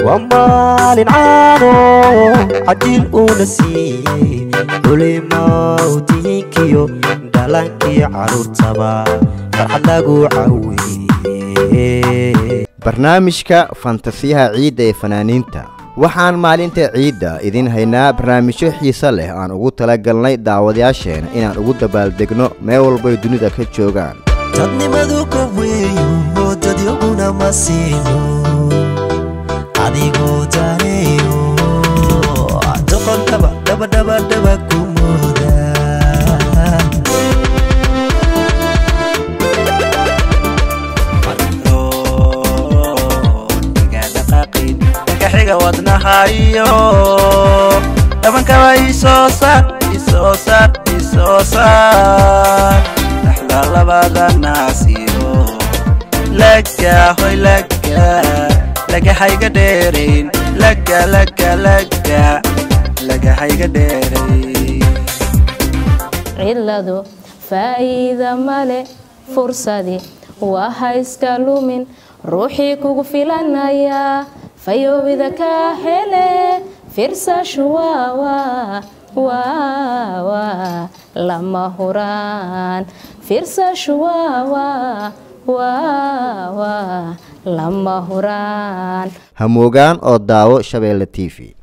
waa maalin caano cajiil uuna siiyey culimawdiinkiyo dhalankii caruurtaba farxad lagu caweeye barnaamijka fantasiyaha ciidda ee fanaaniinta waxaan maalinta ciidda idin haynaa barnaamijyo xiise leh aan ugu talagalnay daawadayaasheena inaan ugu dabaaldegno meel walbay dunida ka joogaan dadnimadu ka weeyo dadyoguna ma siino adigoo daneeyo doqontaba dhabadhabadhaba ku mooda xiga wadnahayo dhabankaba isoo saar isoo saar isoo saar dhaxda labada naasiyo laga hoy laga laga hayga dheerayn laga laga laga laga hayga dheerayn ciladu faa'iida male fursadi waa ha iska lumin ruuxii kugu filanaya fayoobida ka hele firsashu waawa waawa lama huraan firsashu waawa waawa lama huraan hamoogaan oo daawo shabeelle t v